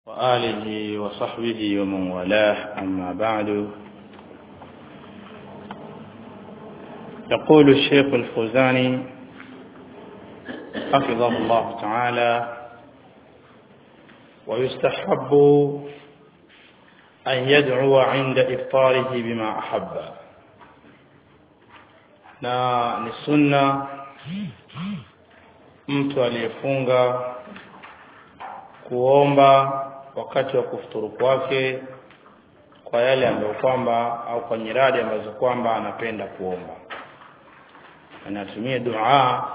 وآله وصحبه ومن والاه أما بعد يقول الشيخ الفوزاني حفظه الله تعالى ويستحب أن يدعو عند إفطاره بما أحب na ni sunna mtu aliyefunga kuomba wakati wa kufuturu kwake kwa yale ambayo kwamba au kwa nyiradi ambazo kwamba anapenda kuomba anatumia dua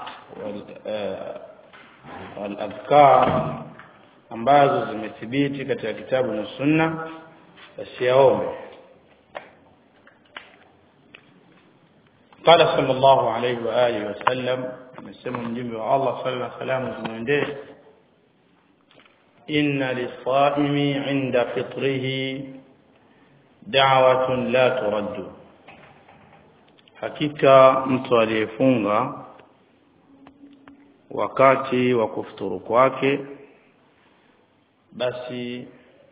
wal adhkar ambazo zimethibiti katika kitabu na sunna basi yaombe قال صلى الله عليه وآله وسلم amesema mjumbe wa Allah sallallahu alaihi wasallam zimwendee inna lisaimi inda fitrihi da'watun la turaddu hakika mtu aliyefunga wakati wa kufuturu kwake basi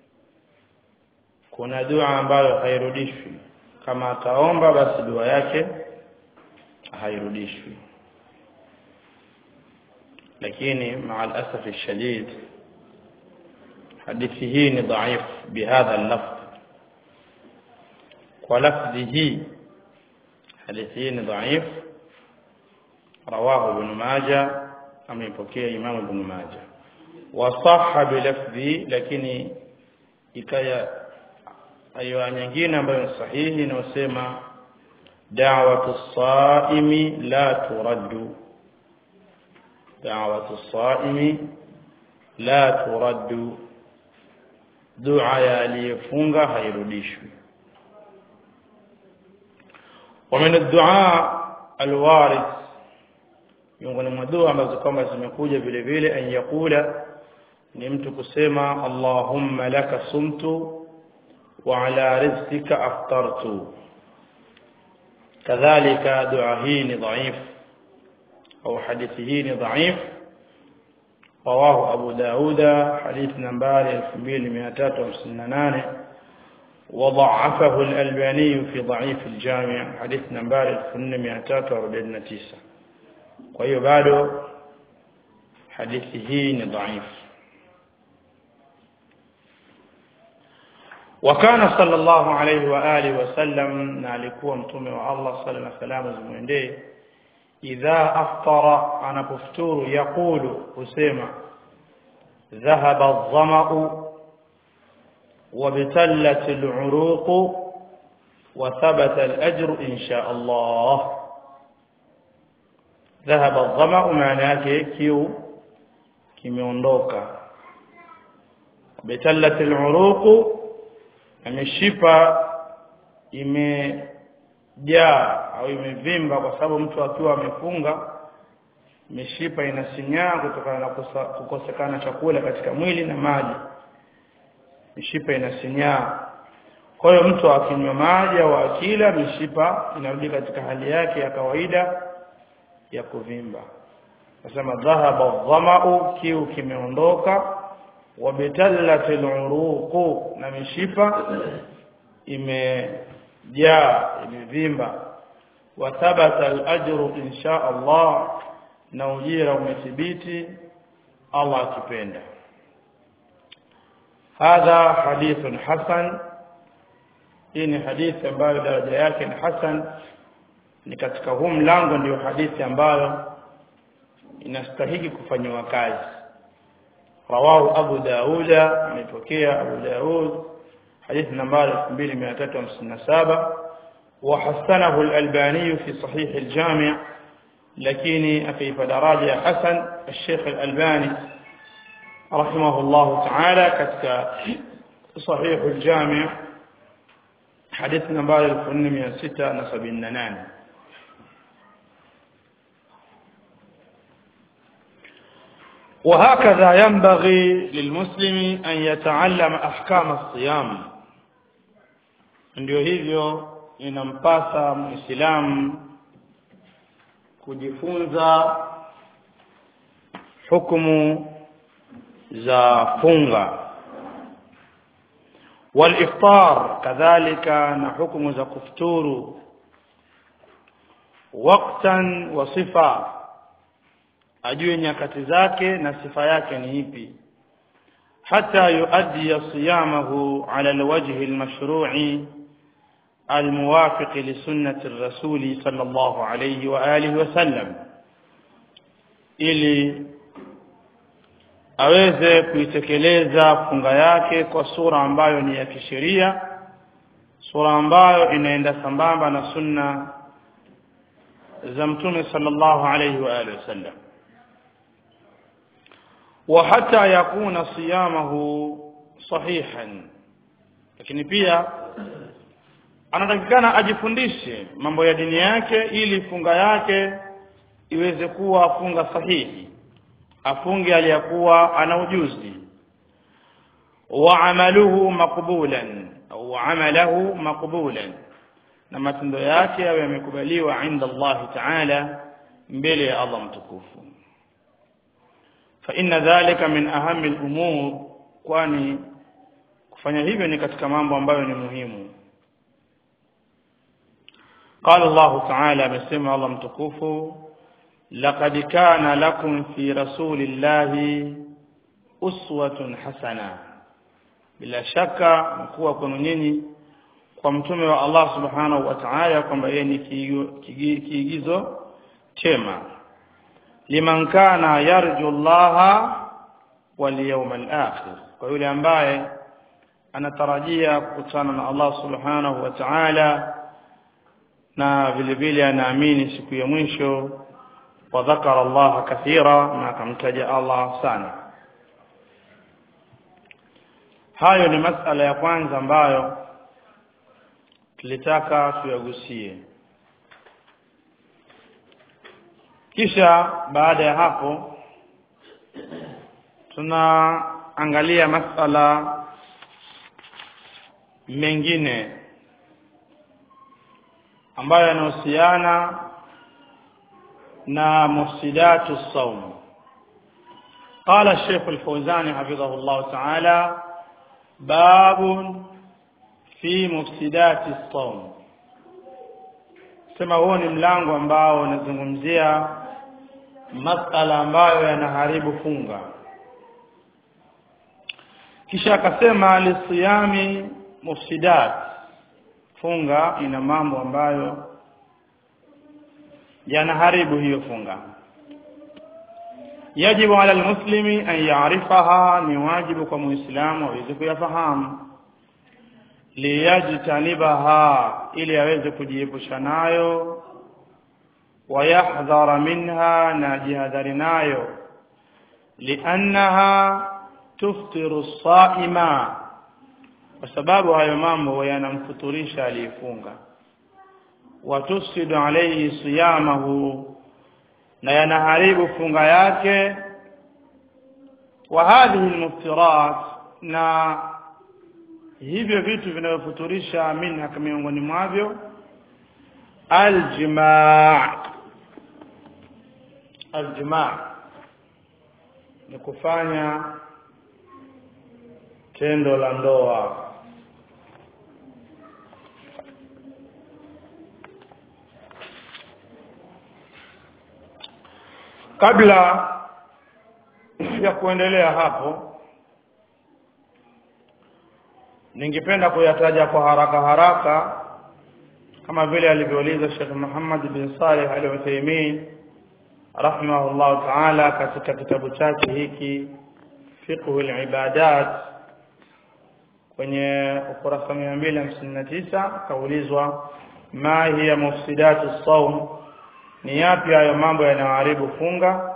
kuna dua ambayo hairudishwi kama ataomba basi dua yake hairudishwi lakini مع الاسف الشديد hadithi hii ni dhaif bihadha al-lafz kwa lafzi hii hadithi hii ni dhaif rawahu ibn majah amepokea imam ibn majah wa sahha bi lafzi lakini ikaya ayo nyingine ambayo ni sahihi inayosema da'watu as-sa'imi la turaddu da'watu as-sa'imi la turaddu dua ya aliyefunga hairudishwi ومن الدعاء الوارد miongoni mwa dua ambazo kwamba zimekuja vile vile an yakula ni mtu kusema Allahumma laka sumtu wa ala rizqika aftartu kadhalika dua hii ni dhaif au hadithi hii ni dhaif رواه أبو داود حديث نمبر 2358 وضعفه الألباني في ضعيف الجامع حديث نمبر 1849 وهي بعد حديثه ضعيف وكان صلى الله عليه وآله وسلم نالكوا متومه الله صلى الله عليه وسلم زمونديه idha aftara anapofuturu yaqulu husema dhahaba adh-dhama'u وابتلت العروق وثبت الأجر إن شاء الله ذهب الظمأ معنى yake kiu kimeondoka وابتلت العروق ameshipa ime jaa au imevimba kwa sababu mtu akiwa amefunga mishipa inasinyaa kutokana na kukosekana chakula katika mwili na maji mishipa inasinyaa kwa hiyo mtu akinywa maji au akila mishipa inarudi katika hali yake ya kawaida ya kuvimba nasema dhahaba dhamau kiu kimeondoka wabitallatil uruqu na mishipa ime jaa imevimba wa thabata al-ajru insha Allah na ujira umethibiti Allah akipenda hadha hadithun hasan hii ni hadithi ambayo daraja yake ni hasan ni katika huu mlango ndio hadithi ambayo inastahili kufanywa kazi rawahu abu dauda amepokea abu daud حديث نمبر 2357 وحسنه الألباني في صحيح الجامع لكن في فدراجة حسن الشيخ الألباني رحمه الله تعالى كتك صحيح الجامع حديث نمبر 1679 وهكذا ينبغي للمسلم أن يتعلم أحكام الصيام ndio hivyo inampasa muislamu kujifunza hukumu za funga والإفطار كذلك نحكم za kufuturu waktan wa sifa ajue nyakati zake na sifa yake ni ipi hata yuaddi siyamahu ala alwajhi almashru'i الموافق لسنة الرسول صلى الله عليه وآله وسلم ili aweze kuitekeleza funga yake kwa sura ambayo ni ya kisheria sura ambayo inaenda sambamba na sunna za mtume sallallahu alayhi wa alihi wasallam wa hata yakuna siyamahu sahihan lakini pia anatakikana ajifundishe mambo ya dini yake ili funga yake iweze kuwa funga sahihi afunge aliyakuwa ana ujuzi wa amaluhu maqbulan au amalahu maqbulan na matendo yake yawe yamekubaliwa inda Allah ta'ala mbele ya Allah mtukufu fa inna dhalika min ahammi al-umur kwani kufanya hivyo ni katika mambo ambayo ni muhimu قال الله تعالى بسمع الله متكوفه لقد كان لكم في رسول الله أسوة حسنة bila shaka mkuwa kwenu nyinyi kwa mtume wa Allah subhanahu wa ta'ala kwamba yeye ni kiigizo chema liman kana yarju Allah wal yawmal akhir kwa yule ambaye anatarajia kukutana na Allah subhanahu wa ta'ala na vile vile anaamini siku ya mwisho wa dhakara Allah kathira na akamtaja Allah sana hayo ni masala ya kwanza ambayo tulitaka tuyagusie kisha baada ya hapo tunaangalia masala mengine ambayo yanahusiana na mufsidatu saum قال الشيخ الفوزاني حفظه الله تعالى باب في مفسدات الصوم sema huo ni mlango ambao unazungumzia masala ambayo yanaharibu funga kisha akasema lisiyami mufsidat funga ina mambo ambayo yanaharibu hiyo funga yajibu ala almuslimi an ya'rifaha ni wajibu kwa muislamu aweze kuyafahamu liyajtanibaha ili aweze kujiepusha nayo wayahdhara minha na jihadhari nayo liannaha tuftiru saima kwa sababu hayo mambo yanamfuturisha aliyefunga watufsidu alayhi siyamahu na yanaharibu funga yake wa hadhihi almuftirat na hivyo vitu vinavyofuturisha minha miongoni mwavyo aljimaa aljimaa ni kufanya tendo la ndoa kabla ya kuendelea hapo ningependa kuyataja kwa haraka haraka kama vile alivyouliza Sheikh Muhammad bin Saleh Al-Uthaymeen rahimahullah ta'ala katika kitabu chake hiki fiqh al-ibadat kwenye ukurasa 259 kaulizwa ma hiya mufsidatu as-sawm ni yapi hayo mambo yanayoharibu funga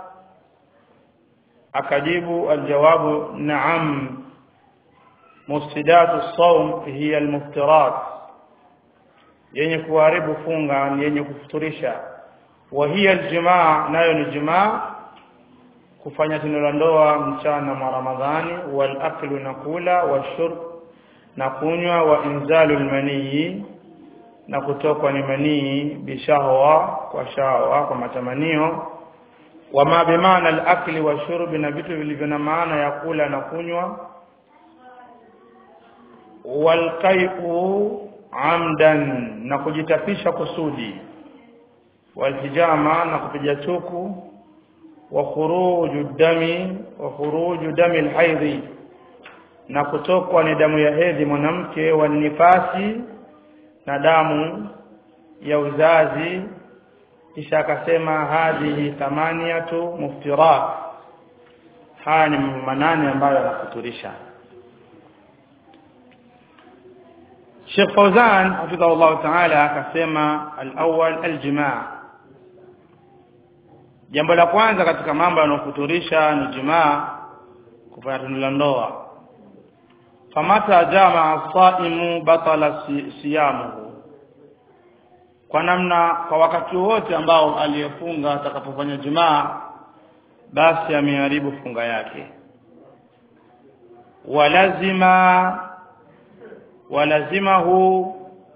akajibu aljawabu na'am mufsidatu as-sawm hiya al-muftirat yenye kuharibu funga ni yenye kufuturisha wa hiya aljimaa nayo ni jimaa kufanya tendo la ndoa mchana mwa Ramadhani wal aklu na kula washurb na kunywa wa inzalu almanii na kutokwa ni manii bishahwa kwa shahwa kwa matamanio wama bimaana al-akli wa shurbi na vitu vilivyo na maana ya kula na kunywa walqai'u amdan na kujitapisha kusudi walhijama na kupiga chuku wa khuruju dami wa khuruju dami alhaidhi na kutokwa ni damu ya hedhi mwanamke wa nifasi na damu ya uzazi kisha akasema hadhihi thamaniyatu muftirat haya ni manane ambayo yanafuturisha Sheikh Fauzan hafidhahu Allah Ta'ala akasema al-awwal al-jimaa jambo la kwanza katika mambo yanayofuturisha ni jimaa kufanya tendo la ndoa famata jamaa saimu batala siyamuhu kwa namna kwa wakati wote ambao aliyefunga atakapofanya jimaa basi ameharibu funga yake walazima walazimahu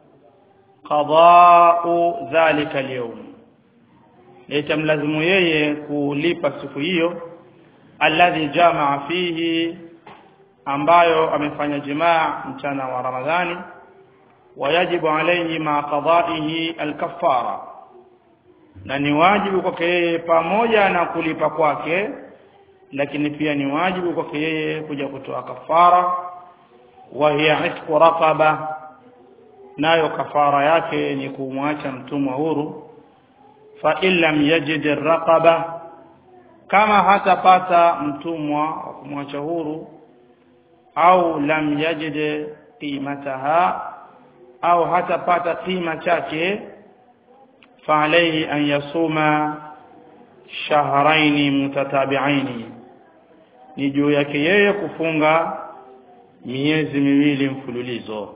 qada'u dhalika al-yawm itamlazimu yeye kulipa siku hiyo alladhi jamaa fihi ambayo amefanya jimaa mchana wa Ramadhani wayajibu alayhi ma qada'ihi al-kaffara na ni wajibu kwake yeye pamoja na kulipa kwake lakini pia ni wajibu kwake yeye kuja kutoa kafara wa hiya itqu raqaba nayo kafara yake ni kumwacha mtumwa huru fa illam yajid raqaba kama hatapata mtumwa wa kumwacha huru au lam yajid qimataha au hatapata kima chake fa alayhi an yasuma shahrayn mutatabi'ain ni juu yake yeye kufunga miezi miwili mfululizo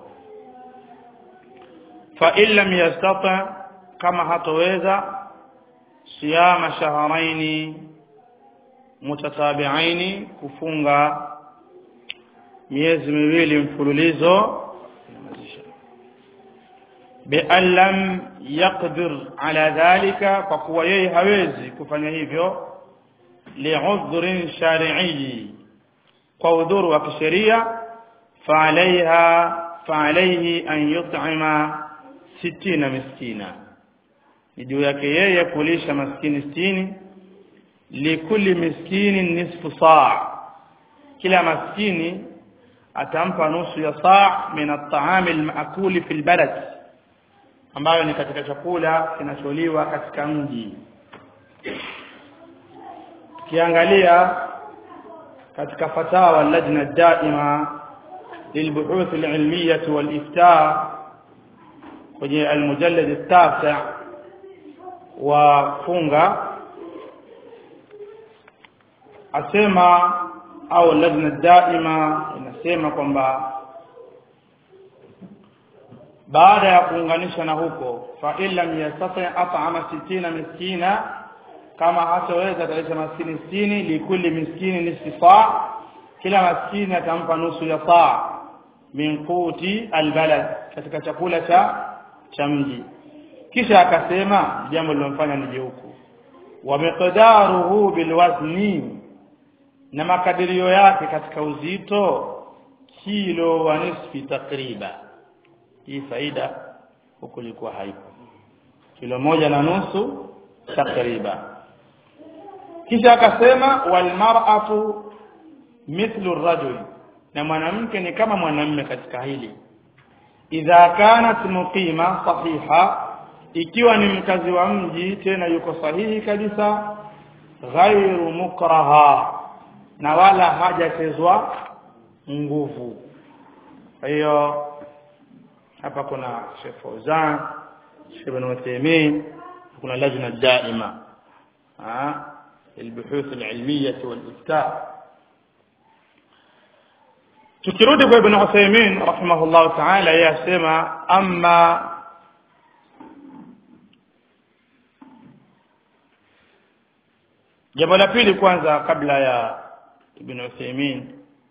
fa illam yastata kama hatoweza siyama shahrayn mutatabi'ain kufunga miezi miwili mfululizo بأن لم يقدر على ذلك فهو yeye hawezi kufanya hivyo li'udhrin shar'i kwa udhuru wa kisheria فعليها فعليه أن يطعم ستين miskina ni juu yake yeye kulisha maskini sitini likulli miskini nisfu saa kila maskini atampa nusu ya saa min at-ta'am al-ma'kul fi al-balad ambayo ni katika chakula kinacholiwa katika mji kiangalia katika fatawa lajna daima للبحوث العلمية والإفتاء kwenye المجلد التاسع وفunga asema au lajna daima inasema kwamba baada ya kuunganisha na huko fa illam yastati at'ama 60 miskina kama hataweza atalisha maskini 60 likulli miskini nisfi saa kila maskini atampa nusu ya saa min quti albalad katika chakula cha cha mji kisha akasema jambo lilomfanya nije huku wa miqdaruhu bilwazni na makadirio yake katika uzito kilo wa nisfi takriba hii faida huku ilikuwa haipo kilo moja na nusu takriba kisha akasema wal mar'atu mithlu rajul na mwanamke ni kama mwanamume katika hili idha kanat muqima sahiha ikiwa ni mkazi wa mji tena yuko sahihi kabisa ghairu mukraha na wala hajachezwa nguvu kwa hiyo hapa kuna Sheikh Fauzan Sheikh Ibn Uthaymeen kuna lajna daima ah البحوث العلمية والإفتاء tukirudi kwa Ibn Uthaymeen rahimahullah ta'ala yasema amma jambo la pili kwanza kabla ya Ibn Uthaymeen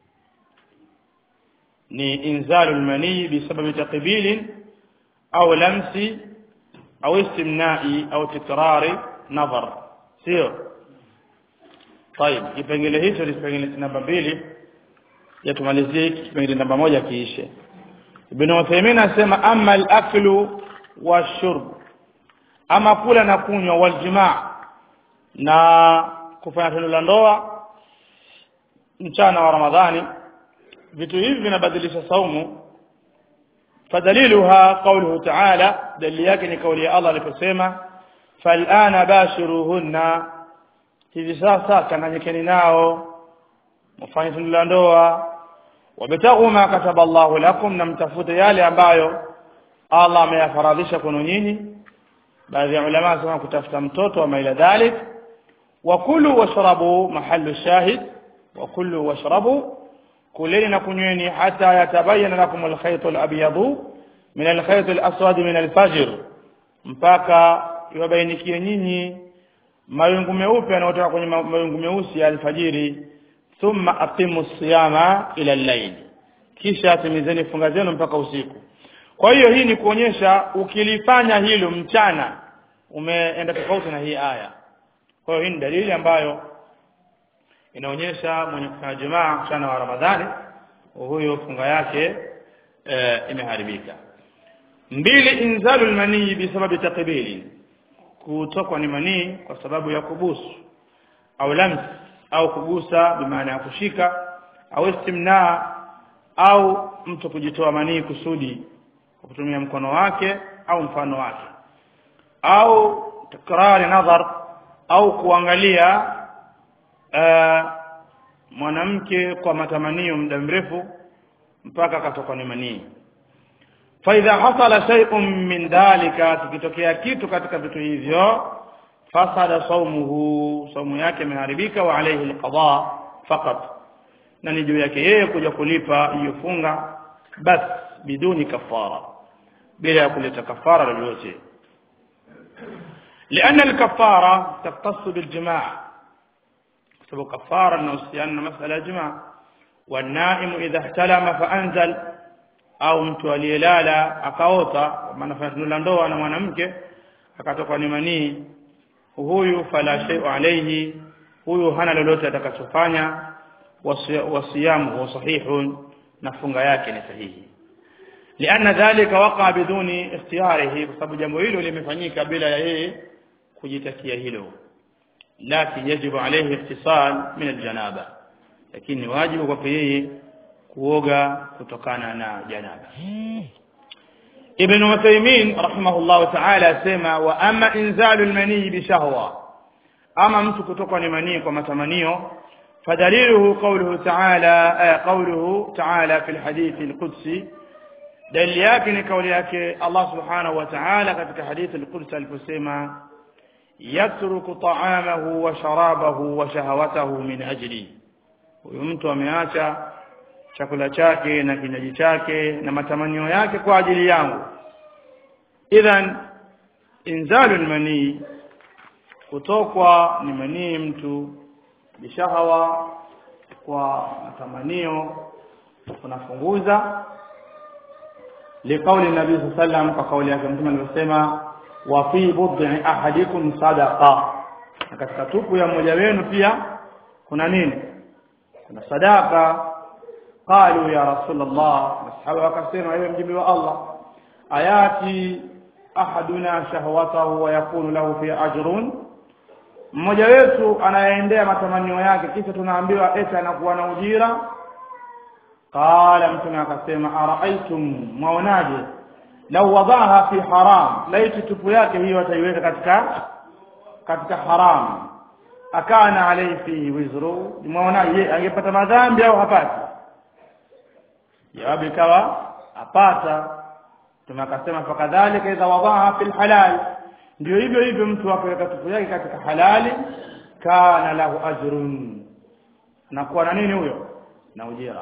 ni inzalu almani bisababi taqbil au lamsi au istimna'i au tikrari nadhar sio طيب kipengele hicho ni kipengele namba mbili ya tumalizie kipengele namba moja kiishe ibn Uthaymeen anasema amma al-aklu washurb ama kula na kunywa waljimaa na kufanya tendo la ndoa mchana wa Ramadhani vitu hivi vinabadilisha saumu fadaliluha qawluhu ta'ala dalili yake ni kauli ya Allah aliposema fal'ana bashiruhunna hivi sasa kananyekeni nao mfanye tendo la ndoa wabtaghu ma kataba Allahu lakum na mtafute yale ambayo Allah ameyafaradhisha kwenu nyinyi baadhi ya ulama wanasema kutafuta mtoto wa maila dhalik wa kulu washrabu mahallu shahid wa kulu washrabu kuleni na kunyweni hata yatabayana lakum alkhayt alabyadu min alkhayt alaswad min alfajr mpaka iwabainikie nyinyi mawingu meupe yanayotoka kwenye mawingu meusi ya alfajiri thumma aqimu siyama ila al-layl kisha timizeni funga zenu mpaka usiku kwa hiyo hii ni kuonyesha ukilifanya hilo mchana umeenda tofauti na hii aya kwa hiyo hii ni dalili ambayo inaonyesha mwenye kufanya jumaa mchana wa Ramadhani huyo funga yake e, imeharibika mbili inzalul manii bisababi takbili kutokwa ni manii kwa sababu ya kubusu au lams au kugusa bimaana ya kushika au istimna au mtu kujitoa manii kusudi kwa kutumia mkono wake au mfano wake au takrari nadhar au kuangalia uh, mwanamke kwa matamanio muda mrefu mpaka akatoka ni manii faidha hasala shay'un min dhalika kikitokea kitu katika vitu hivyo fasada saumuhu saumu yake imeharibika wa alayhi alqada faqat na ni juu yake yeye kuja kulipa hiyo funga bas biduni kafara bila ya kuleta kafara lolote لأن الكفارة تختص بالجماع سبب كفارة نوسيان مسألة جماع والنائم إذا احتلم فأنزل au mtu aliyelala akaota maana fanya ndoa na mwanamke akatoka ni manii huyu fala shay'u alayhi huyu hana lolote atakachofanya wasiyamu sahihun na funga yake ni sahihi lianna dhalika waqa biduni ikhtiyarihi kwa sababu jambo hilo limefanyika bila ya yeye kujitakia hilo lakin yajibu alayhi ihtisal min aljanaba lakini wajibu kwa yeye kuoga kutokana na janaba Ibn Uthaymeen rahimahullah ta'ala asema wa ama inzalul manii bi shahwa ama mtu kutokwa ni manii kwa matamanio fadaliluhu qawluhu ta'ala qawluhu ta'ala fi alhadith alqudsi dalili yake ni kauli yake Allah subhanahu wa ta'ala katika hadithi alqudsi aliposema yatruku ta'amahu wa sharabahu wa shahawatahu min ajli huyu mtu ameacha chakula chake na kinywaji chake na matamanio yake kwa ajili yangu idhan inzalul manii kutokwa ni manii mtu bishahawa kwa matamanio kunafunguza liqauli nabii sallam kwa kauli yake mtume alivyosema wa fi bud'i ahadikum sadaqa na katika tupu ya mmoja wenu pia kuna nini kuna sadaka qalu ya rasulullah masahaba wakasema ewe mjumbe wa Allah ayati ahaduna shahwatahu wa yakunu lahu fi ajrun mmoja wetu anayeendea matamanio yake kisha tunaambiwa eti anakuwa na ujira qala mtume akasema araaitum mwaonaje lau wadaha fi haram laiti tupu yake hiyo ataiweka katika katika haram akana alayhi fi wizru mwaonaje angepata madhambi au hapati jawabu ikawa apata tumakasema fakadhalika idha wadaha fil halal ndio hivyo hivyo mtu akaweka tupu yake katika halali kana lahu ajrun anakuwa na nini huyo na ujira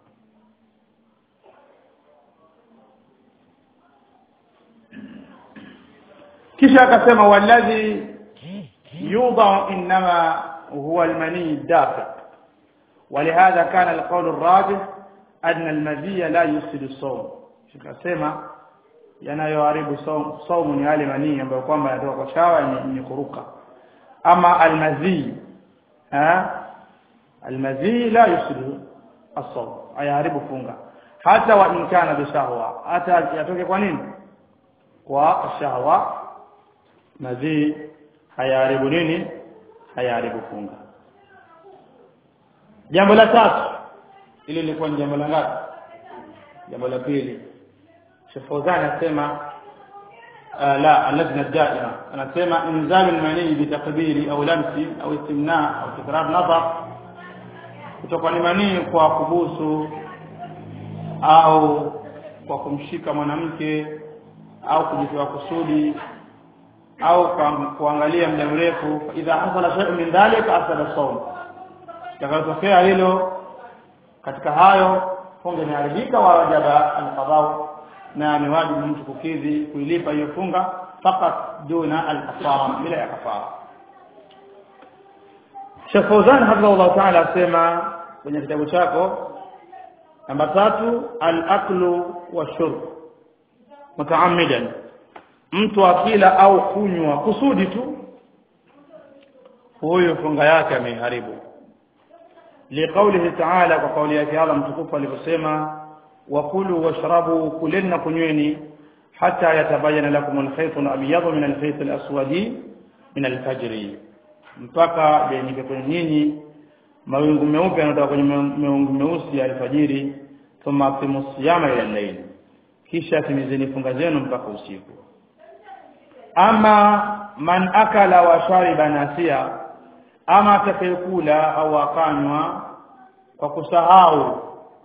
kisha akasema walladhi yudha inma huwa almani dafiq ولهذا كان القول الراجح أن المذي لا يفسد الصوم شكasema yanayoharibu saumu ni yale manii ambayo kwamba yanatoka kwa shawa ni kuruka ama almadhi ha almadhi la yusidu as-sawm ayaharibu funga hata wa in kana bishahwa hata yatoke kwa nini kwa shahwa madhi hayaribu nini hayaribu funga jambo la tatu ili lilikuwa ni jambo la ngapi jambo la pili Sheikh Fauzan anasema لا اللجنة الدائرة أنا سمع إنزال المني بتقبيل أو لمس أو استمناء أو تكرار نظر kutoka ni manii kwa kubusu au kwa kumshika mwanamke au kujitoa kusudi au kuangalia muda mrefu idha hasala shay'un min dhalika asala sawm takatokea hilo katika hayo funga imeharibika wa wajaba alqadau na ni wajibu mtu kukidhi kuilipa hiyo funga fakat duna alkafara bila ya kafara Sheikh Fauzan hafidhahullah ta'ala asema kwenye kitabu chako namba tatu al-aklu washurb mutaammidan mtu akila au kunywa kusudi tu huyo funga yake ameharibu liqaulihi ta'ala kwa kauli yake Allah mtukufu alivyosema wakulu washrabu kuleni kunyweni hata yatabayana lakum al-khayt al-abyad min al-khayt al-aswadi min al-fajr mpaka yainike kwenye nyinyi mawingu meupe yanatoka kwenye mawingu meusi ya alfajiri thumma aqimu siyama ila al-layl kisha timizeni funga zenu mpaka usiku ama man akala wa shariba nasia ama atakayekula au akanywa kwa kusahau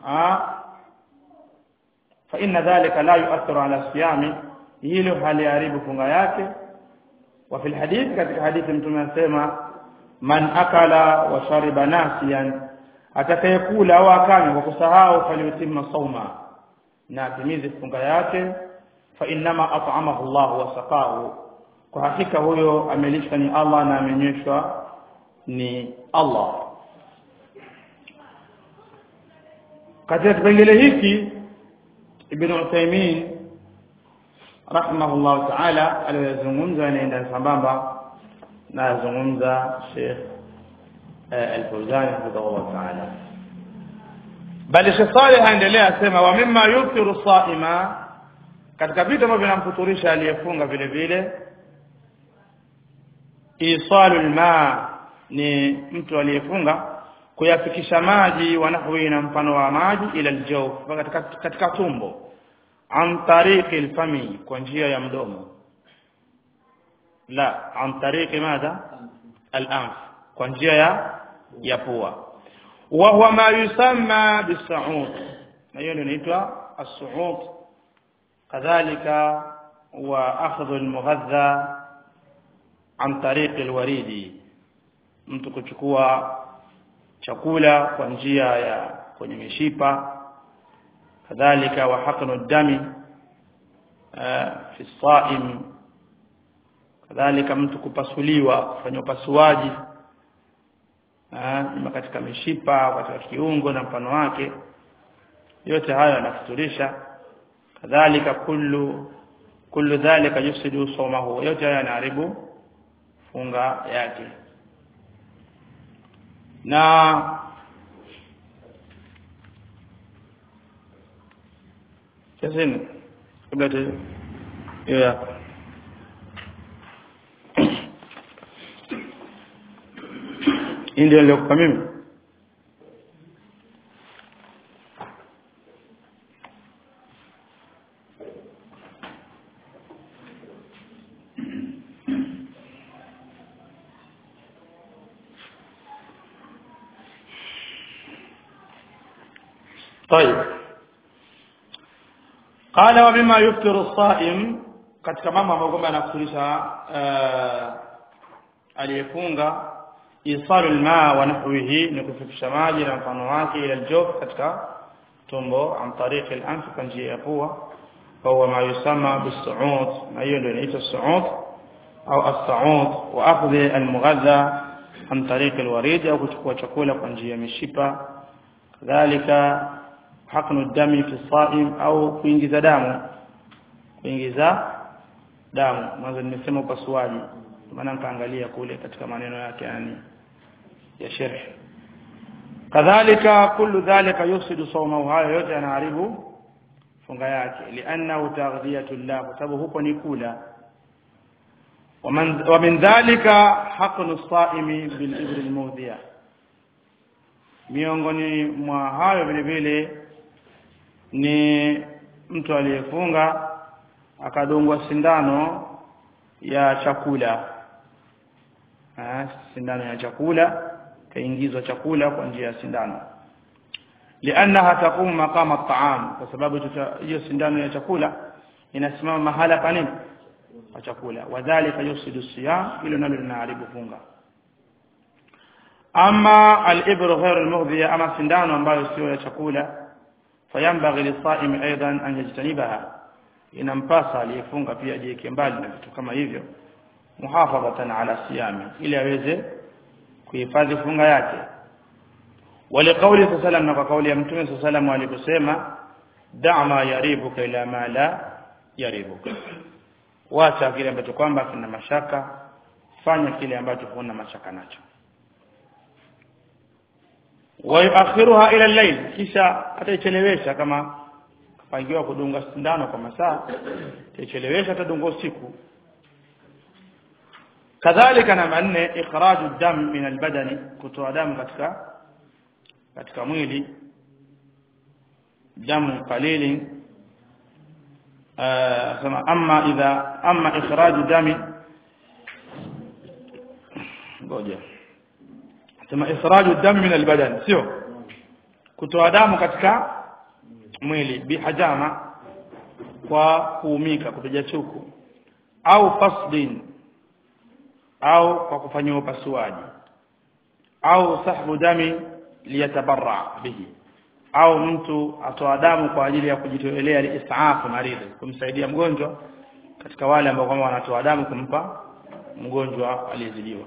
fa inna dhalika la yu'athiru ala siyami hilo haliharibu funga yake wa fil hadith katika hadithi mtume anasema man akala wa shariba nasiyan atakayekula au akanywa kwa kusahau falyutimma sawma na atimize funga yake fa innama at'amahu Allah wa saqahu kwa hakika huyo amelishwa ni Allah na amenyweshwa ni Allah katika kipengele hiki Ibn Uthaymeen rahimahullah ta'ala aliyozungumza anaenda sambamba na azungumza Sheikh Al-Fawzan hafidhahullah ta'ala bali Sheikh Saleh aendelea asema wa mimma yukthiru saima katika vitu ambavyo vinamfuturisha aliyefunga vile vile isalul ma ni mtu aliyefunga kuyafikisha maji wanahwi na mfano wa maji ila aljawf katika, katika tumbo an tariqi alfami kwa njia ya mdomo la an tariqi madha al-anf kwa njia ya ya pua wa huwa ma yusamma bis-su'ud na hiyo ndio inaitwa as-su'ud kadhalika wa akhdhu al-mughadha an tariqi al-waridi mtu kuchukua chakula kwa njia ya kwenye mishipa kadhalika wa haqnu dami fi saim kadhalika mtu kupasuliwa kufanya upasuaji ima katika mishipa katika kiungo na mfano wake yote hayo yanafuturisha kadhalika kullu kullu dhalika yufsidu sawmahu yote haya yanaharibu funga yake na Yasin kabla tu ya ndio nilikuwa mimi طيب قال وبما يفطر الصائم katika mambo ambayo kwamba yanakusulisha aliyefunga isalul ma wa nahwihi ni kufikisha maji na mfano wake ila aljawf katika tumbo an tariq al-anf kwa njia ya pua huwa ma yusama bis-su'ud na hiyo ndio inaitwa su'ud au as-su'ud wa akhdhi al-mughadha an tariq al-warid au kuchukua chakula kwa njia ya mishipa kadhalika haknu dami fi saim au kuingiza damu kuingiza damu mwanzo nimesema upasuaji maana nikaangalia kule katika maneno yake yani ya sharh kadhalika kullu dhalika yufsidu sawmahu hayo yote yanaharibu funga yake liannahu taghdiyatullah kwa sababu huko ni kula ومن ومن ذلك حقن الصائم بالإبر المودية miongoni mwa hayo vile vile ni mtu aliyefunga akadungwa sindano ya chakula ha, sindano ya chakula kaingizwa chakula kwa njia ya sindano liannaha taqumu maqama at-ta'am kwa sababu hiyo sindano ya chakula inasimama mahala pa nini pa chakula wadhālika yusidu siyam hilo nalo linaharibu funga ama al-ibru ghayr al-mughdhiya ama sindano ambayo sio ya chakula fayambaghi lis-sa'imi aidan an yajtanibaha inampasa aliyefunga pia ajiweke mbali na vitu kama hivyo muhafadhatan ala siyami ili aweze kuhifadhi funga yake ولقوله صلى الله عليه وسلم na kwa kauli ya mtume صلى الله عليه وسلم aliposema da' ma yaribuka ila ma la yaribuka wacha kile ambacho kwamba kina mashaka fanya kile ambacho huna mashaka nacho wayuakhiruha ila al-layl kisha ataichelewesha kama kapangiwa kudunga sindano kwa masaa ataichelewesha atadunga usiku kadhalika namba nne ikhraju dam min albadani kutoa damu katika katika mwili damu qalili kama amma idha amma ikhraju dami ngoja sema ikhraju dam min albadan sio kutoa damu katika mwili bihajama kwa kuumika kupiga chuku au fasdin au kwa kufanyiwa upasuaji au sahbu dami liyatabarra bihi au mtu atoa damu kwa ajili ya kujitolea liisaafu maridhi kumsaidia mgonjwa katika wale ambao kwamba wanatoa damu kumpa mgonjwa aliyezidiwa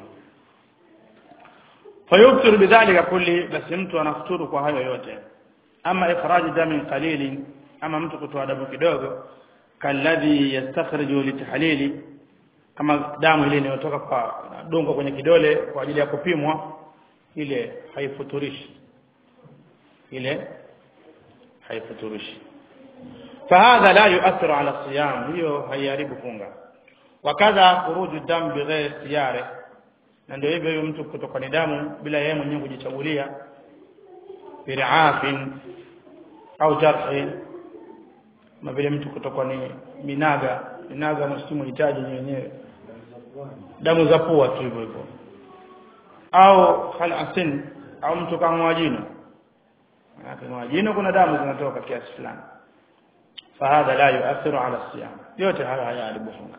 fayuftiru bidhalika kulli basi mtu anafuturu kwa hayo yote ama ikhraji damin qalili ama mtu kutoa damu kidogo kalladhi yastakhriju litahlili kama damu ile inayotoka kwa dongo kwenye kidole kwa ajili ya kupimwa ile haifuturishi ile haifuturishi فهذا لا يؤثر على الصيام hiyo haiharibu funga wakadha khuruju dam bighairi ikhtiyari na ndio hivyo huyo mtu kutoka ni damu bila yeye mwenyewe kujichagulia birafin au jarhi kama vile mtu kutoka ni minaga minaga msimu hitaji wenyewe damu za pua tu hivyo hivyo au khalasin au mtu kama jino kama jino kuna damu zinatoka kiasi fulani fahadha la yuathiru ala siyam yote haya hayaharibu funga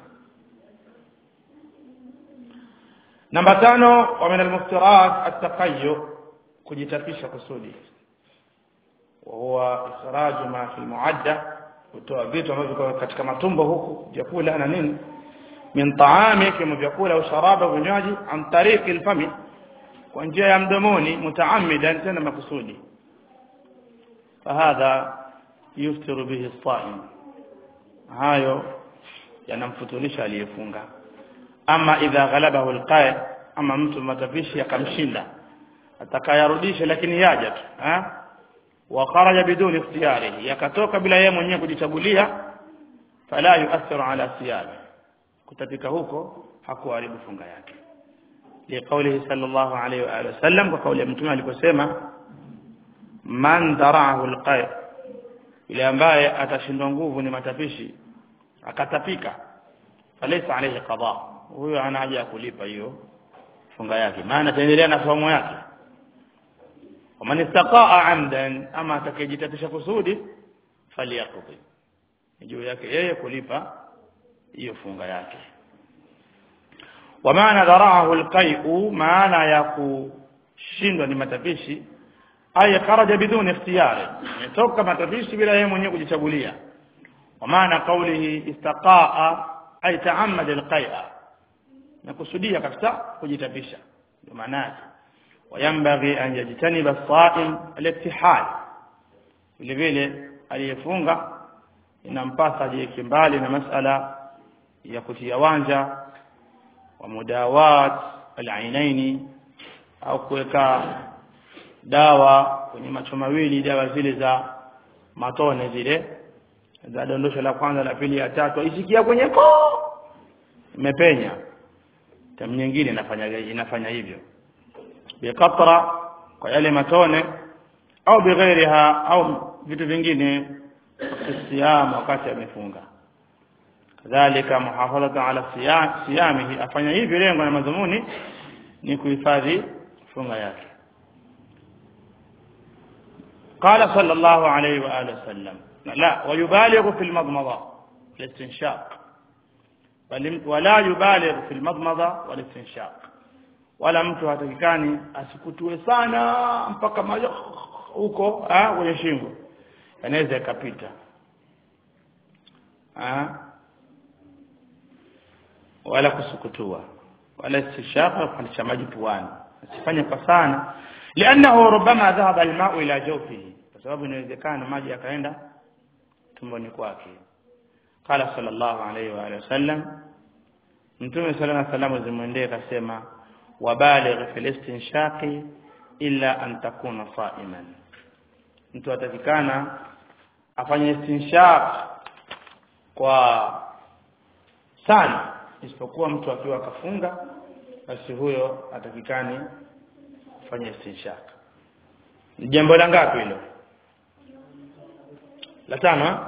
namba tano wa min almuftirat at-taqayyu kujitapisha kusudi wa huwa ikhraju ma fi muadda kutoa vitu ambavyo katika matumbo huku vyakula na nini min taami kama vyakula au sharaba vinywaji an tariqi alfami kwa njia ya mdomoni mutaammidan tena makusudi fahadha yuftiru bihi as-sa'im hayo yanamfutulisha aliyefunga ama idha ghalabahu alqai ama mtu matapishi yakamshinda atakayarudisha lakini yaja tu ha wa kharaja biduni ikhtiyarihi yakatoka bila yeye mwenyewe kujichagulia fala yuathiru ala siyabi kutapika huko hakuharibu funga yake liqaulihi sallallahu alayhi wa alihi wasallam kwa kauli ya mtume aliposema man dara'ahu alqai ile ambaye atashindwa nguvu ni matapishi akatapika falaysa alayhi qada huyo ana haja ya kulipa hiyo funga yake maana ataendelea na somo yake waman istaqaa amdan ama atakayejitapisha kusudi faliyaqdi juu yake yeye kulipa hiyo funga yake ومعنى ذرعه القيء معنى يكشindwa ni matapishi ay kharaja biduni ikhtiyari toka matapishi bila yeye mwenyewe kujichagulia ومعنى قوله استقاء ay ta'ammad alqai'a na kusudia kabisa kujitapisha ndio maana yake wayambaghi an yajtaniba as-sa'im al-ittihal vile vile aliyefunga inampasa ajiweke mbali na masala ya kutia wanja wa mudawat al-ainaini au kuweka dawa kwenye macho mawili dawa zile za matone zile za dondosho la kwanza la pili ya tatu isikia kwenye koo imepenya tamu nyingine inafanya inafanya hivyo biqatra kwa yale matone au bighairiha au vitu vingine siyam wakati amefunga kadhalika muhafadhata ala siyamihi afanya hivyo lengo na madhumuni ni kuhifadhi funga yake قال صلى الله عليه وآله وسلم لا ويبالغ في المضمضة الاستنشاق ولا يبالغ في المضمضة والاستنشاق wala mtu hatakikani asikutue sana mpaka maji huko kwenye shingo yanaweza ikapita wala kusukutua wala istishaka kupandisha maji puani asifanye kwa sana liannahu rubama dhahaba almau ila jawfihi kwa sababu inawezekana maji yakaenda tumboni kwake qala sallallahu alayhi wa alihi wasallam mtume sallallahu alayhi wasallam zimwendee akasema wabaligh fil istinshaqi illa an takuna sa'iman mtu atakikana afanye istinshaq kwa sana isipokuwa mtu akiwa akafunga basi huyo atakikani kufanya istinshaq ni jambo la ngapi hilo la tano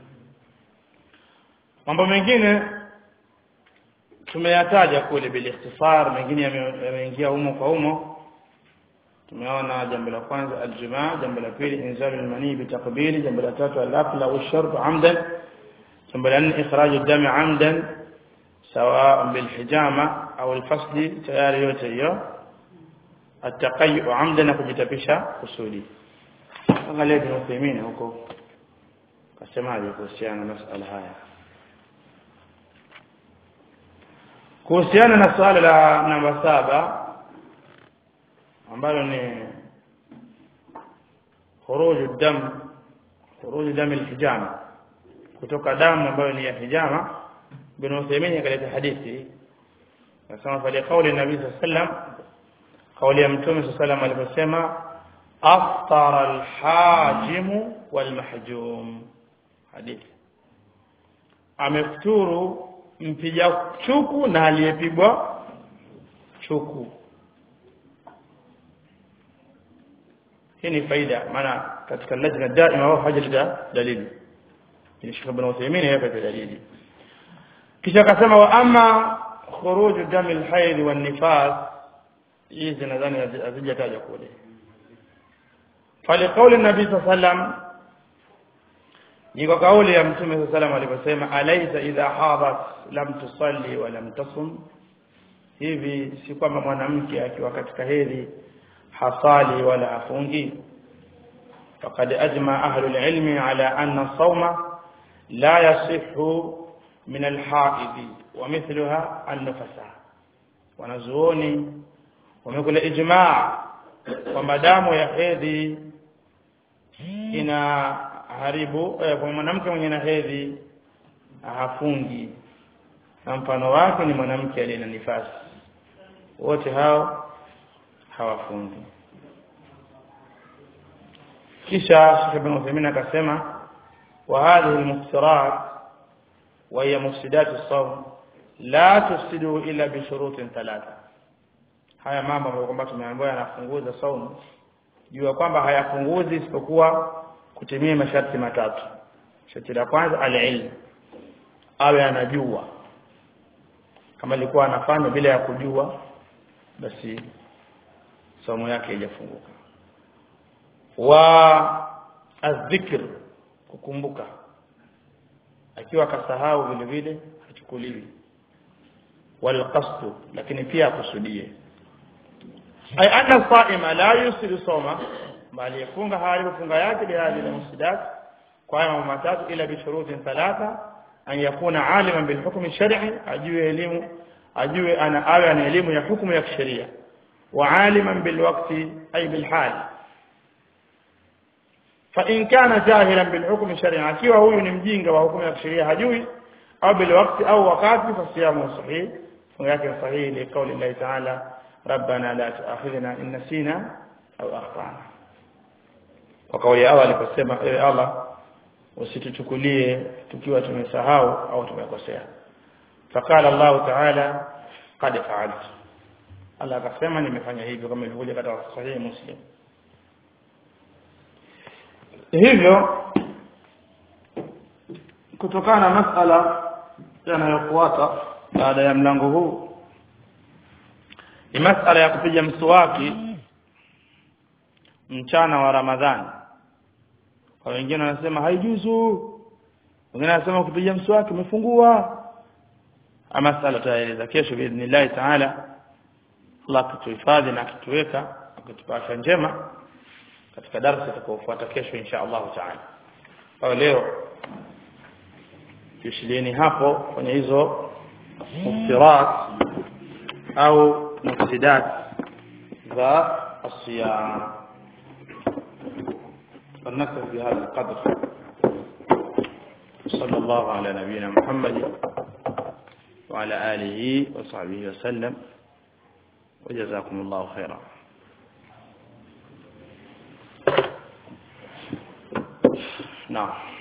mambo mengine tumeyataja kule bil ikhtisar mengine yameingia humo kwa humo tumeona jambo la kwanza aljumaa jambo la pili inzalul mani bitaqbili jambo la tatu al-aqla wash-shurb amdan jambo la nne ikhraju dami amdan sawa bil hijama au al-fasli tayari yote hiyo ataqayyu amdan kujitapisha kusudi angalia Ibn Uthaymeen huko kasemaje kuhusiana na masala haya kuhusiana na swala la namba saba ambalo ni khuruju dam khuruju dam alhijama kutoka damu ambayo ni ya hijama bin Uthaymeen akaleta hadithi nasema pale kauli nabii sallam kauli ya mtume sallam aliposema aftara alhajim walmahjum hadithi amefuturu mpiga chuku na aliyepigwa chuku hii ni faida maana katika lajna daima wao hajaleta dalili ni Sheikh Ibn Uthaymeen hapa dalili kisha akasema wa ama khuruju dami alhayd wan nifas hizi nadhani hazijataja kule فلقول النبي صلى الله عليه وسلم ni kauli ya mtume صلى الله عليه وسلم aliposema alaysa idha hadat lam tusalli wa lam tasum hivi si kwamba mwanamke akiwa katika hedhi hasali wala afungi faqad ajma ahlu alilmi ala anna sawma la yasihhu min alhaid wa mithluha an-nufasa wanazuoni wamekula ijma' kwamba damu ya hedhi ina haribu eh, kwa mwanamke mwenye na hedhi hafungi na mfano wake ni mwanamke aliye na nifasi wote hao hawafungi kisha Sheikh Ibn Uthaymeen akasema wa hadhihi al-mufsirat wa hiya mufsidat as-sawm la tufsidu illa bi shurutin thalatha haya mambo ambayo kwamba tumeambiwa yanafunguza saumu jua kwamba hayapunguzi isipokuwa kutimia masharti matatu sharti la kwanza al-ilm awe anajua kama alikuwa anafanya bila ya kujua basi somo yake haijafunguka wa adhikr kukumbuka akiwa akasahau vile vile hachukuliwi wal qasd lakini pia akusudie ay anna saima la yusiru soma bali yafunga hali funga yake bihadhi al mufsidat kwa haya mambo matatu ila bi shurutin thalatha an yakuna aliman bil hukm shar'i ajue elimu ajue ana awe ana elimu ya hukumu ya kisheria wa aliman bil waqti ay bil hal fa in kana jahilan bil hukm shar'i akiwa huyu ni mjinga wa hukumu ya kisheria hajui au bil waqti au wakati fa siyamu sahih funga yake sahihi li qawli Allah ta'ala ربنا لا تؤاخذنا إن نسينا au akhtana kwa kauli ya Allah aliposema ewe Allah usituchukulie tukiwa tumesahau au tumekosea fakala Allah ta'ala qad fa'altu Allah akasema nimefanya hivyo kama ilivyokuja katika sahihi Muslim hivyo kutokana na masala yanayofuata baada ya mlango huu ni masala ya kupiga mswaki mchana wa Ramadhani kwa wengine wanasema haijuzu wengine wanasema kupiga mswaki umefungua ama masala tutaeleza kesho biidhnillah taala Allah kutuhifadhi na kutuweka kutupa afya njema katika darasa itakayofuata kesho insha Allah taala kwa leo tushilieni hapo kwenye hizo muftirat au mufsidat za الصيام فلنكتفي بهذا القدر صلى الله على نبينا محمد وعلى آله وصحبه وسلم وجزاكم الله خيرا نعم